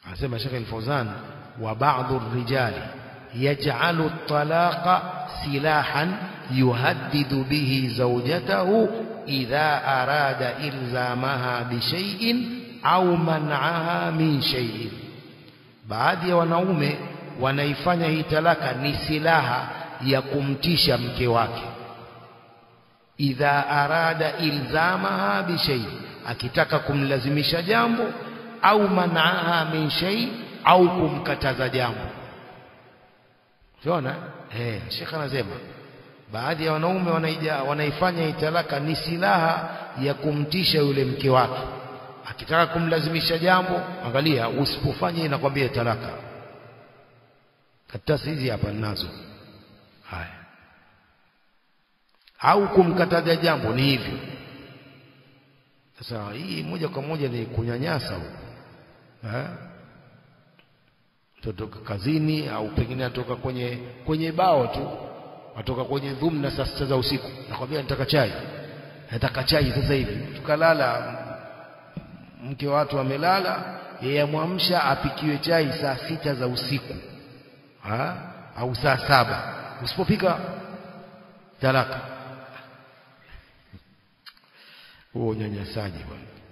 anasema Sheikh Al-Fawzan wa ba'dhu ar-rijali yaj'alu at-talaqa silahan yuhaddidu bihi zawjatahu idha arada ilzamaha bi shay'in au man'aha min shay'in baadhi ya wanaume wanaifanya hii talaka ni silaha ya kumtisha mke wake idha arada ilzamaha bi shay'in akitaka kumlazimisha jambo au man'aha min shay au kumkataza jambo unaona eh Sheikh anasema baadhi ya wanaume wanaija wanaifanya italaka ni silaha ya kumtisha yule mke wake akitaka kumlazimisha jambo angalia usipofanya inakwambia talaka karatasi hizi hapa ninazo haya au kumkataza jambo ni hivyo sasa hii moja kwa moja ni kunyanyasa huko eh totoka kazini au pengine atoka kwenye kwenye bao tu atoka kwenye dhumna saa sita za usiku nakwambia nataka chai nataka chai sasa hivi tukalala mke wa watu amelala yeye amwamsha apikiwe chai saa sita za usiku ha? au saa saba usipopika talaka huo unyanyasaji bwana